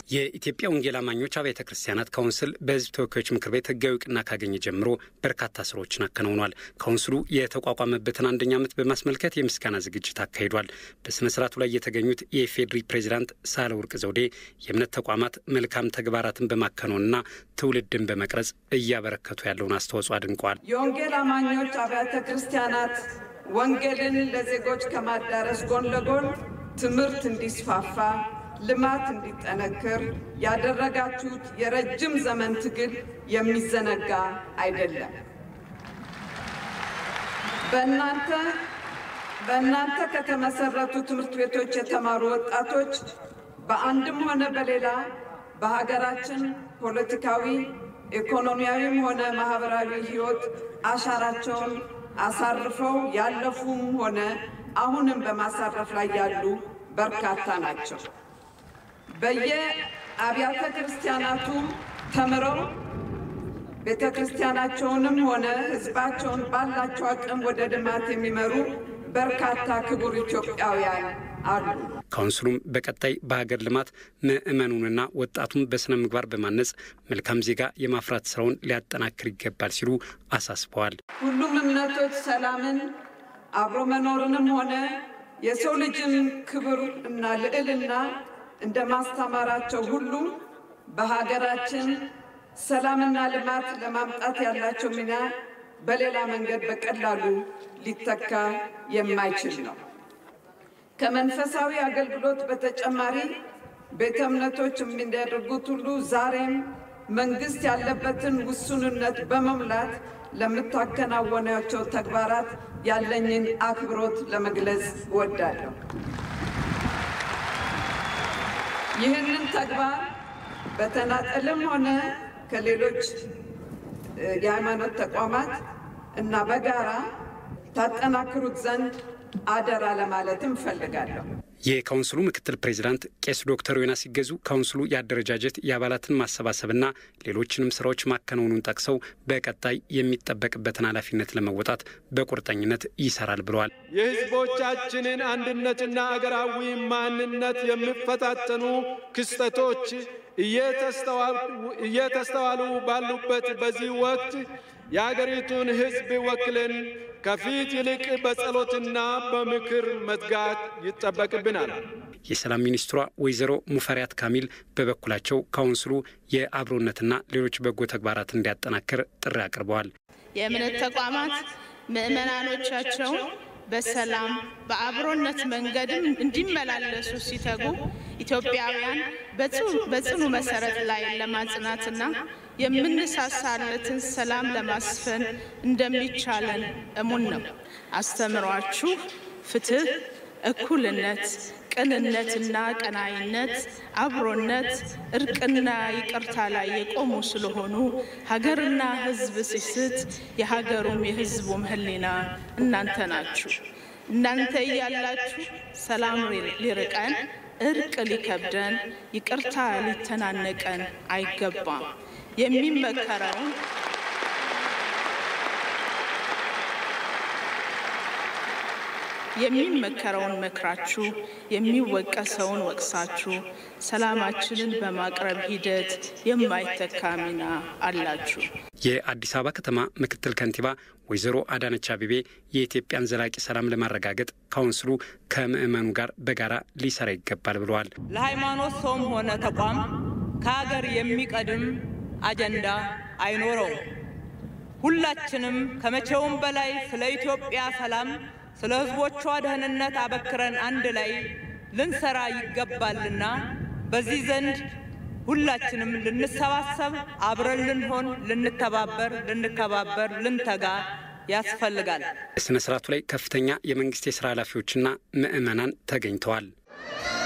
የኢትዮጵያ ወንጌል አማኞች አብያተ ክርስቲያናት ካውንስል በሕዝብ ተወካዮች ምክር ቤት ሕጋዊ እውቅና ካገኘ ጀምሮ በርካታ ስራዎችን አከናውኗል። ካውንስሉ የተቋቋመበትን አንደኛ ዓመት በማስመልከት የምስጋና ዝግጅት አካሂዷል። በሥነ ሥርዓቱ ላይ የተገኙት የኢፌዴሪ ፕሬዚዳንት ሳህለወርቅ ዘውዴ የእምነት ተቋማት መልካም ተግባራትን በማከናወንና ትውልድን በመቅረጽ እያበረከቱ ያለውን አስተዋጽኦ አድንቀዋል። የወንጌል አማኞች አብያተ ክርስቲያናት ወንጌልን ለዜጎች ከማዳረስ ጎን ለጎን ትምህርት እንዲስፋፋ ልማት እንዲጠነክር ያደረጋችሁት የረጅም ዘመን ትግል የሚዘነጋ አይደለም። በእናንተ በእናንተ ከተመሰረቱ ትምህርት ቤቶች የተማሩ ወጣቶች በአንድም ሆነ በሌላ በሀገራችን ፖለቲካዊ፣ ኢኮኖሚያዊም ሆነ ማህበራዊ ሕይወት አሻራቸውን አሳርፈው ያለፉም ሆነ አሁንም በማሳረፍ ላይ ያሉ በርካታ ናቸው። በየአብያተ ክርስቲያናቱ ተምረው ቤተ ክርስቲያናቸውንም ሆነ ሕዝባቸውን ባላቸው አቅም ወደ ልማት የሚመሩ በርካታ ክቡር ኢትዮጵያውያን አሉ። ካውንስሉም በቀጣይ በሀገር ልማት ምዕመኑንና ወጣቱን በሥነ ምግባር በማነጽ መልካም ዜጋ የማፍራት ስራውን ሊያጠናክር ይገባል ሲሉ አሳስበዋል። ሁሉም እምነቶች ሰላምን፣ አብሮ መኖርንም ሆነ የሰው ልጅን ክብር እና ልዕልና እንደ ማስተማራቸው ሁሉ በሀገራችን ሰላምና ልማት ለማምጣት ያላቸው ሚና በሌላ መንገድ በቀላሉ ሊተካ የማይችል ነው። ከመንፈሳዊ አገልግሎት በተጨማሪ ቤተ እምነቶች የሚያደርጉት ሁሉ ዛሬም መንግስት ያለበትን ውሱንነት በመሙላት ለምታከናወናቸው ተግባራት ያለኝን አክብሮት ለመግለጽ እወዳለሁ። ይህንን ተግባር በተናጠልም ሆነ ከሌሎች የሃይማኖት ተቋማት እና በጋራ ታጠናክሩት ዘንድ አደራ ለማለትም እፈልጋለሁ። የካውንስሉ ምክትል ፕሬዚዳንት ቄስ ዶክተር ዮናስ ሲገዙ ካውንስሉ የአደረጃጀት የአባላትን ማሰባሰብና ሌሎችንም ስራዎች ማከናወኑን ጠቅሰው በቀጣይ የሚጠበቅበትን ኃላፊነት ለመወጣት በቁርጠኝነት ይሰራል ብለዋል። የሕዝቦቻችንን አንድነትና አገራዊ ማንነት የሚፈታተኑ ክስተቶች እየተስተዋሉ ባሉበት በዚህ ወቅት የአገሪቱን ሕዝብ ወክለን ከፊት ይልቅ በጸሎትና በምክር መትጋት ይጠበቅብናል። የሰላም ሚኒስትሯ ወይዘሮ ሙፈሪያት ካሚል በበኩላቸው ካውንስሉ የአብሮነትና ሌሎች በጎ ተግባራት እንዲያጠናክር ጥሪ አቅርበዋል። የእምነት ተቋማት ምዕመናኖቻቸውን በሰላም በአብሮነት መንገድም እንዲመላለሱ ሲተጉ ኢትዮጵያውያን በጽኑ መሰረት ላይ ለማጽናትና የምንሳሳለትን ሰላም ለማስፈን እንደሚቻለን እሙን ነው። አስተምሯችሁ ፍትህ፣ እኩልነት፣ ቅንነትና ቀናይነት፣ አብሮነት፣ እርቅና ይቅርታ ላይ የቆሙ ስለሆኑ ሀገርና ሕዝብ ሲስት የሀገሩም የሕዝቡም ሕሊና እናንተ ናችሁ። እናንተ እያላችሁ ሰላም ሊርቀን፣ እርቅ ሊከብደን፣ ይቅርታ ሊተናነቀን አይገባም። የሚመከረውን የሚመከረውን መክራችሁ የሚወቀሰውን ወቅሳችሁ ሰላማችንን በማቅረብ ሂደት የማይተካ ሚና አላችሁ። የአዲስ አበባ ከተማ ምክትል ከንቲባ ወይዘሮ አዳነች አቤቤ የኢትዮጵያን ዘላቂ ሰላም ለማረጋገጥ ካውንስሉ ከምዕመኑ ጋር በጋራ ሊሰራ ይገባል ብለዋል። ለሃይማኖት ሰውም ሆነ ተቋም ከሀገር የሚቀድም አጀንዳ አይኖረውም። ሁላችንም ከመቼውም በላይ ስለ ኢትዮጵያ ሰላም ስለ ሕዝቦቿ ደህንነት አበክረን አንድ ላይ ልንሰራ ይገባልና በዚህ ዘንድ ሁላችንም ልንሰባሰብ፣ አብረን ልንሆን፣ ልንተባበር፣ ልንከባበር፣ ልንተጋ ያስፈልጋል። በሥነ ሥርዓቱ ላይ ከፍተኛ የመንግስት የሥራ ኃላፊዎችና ምዕመናን ተገኝተዋል።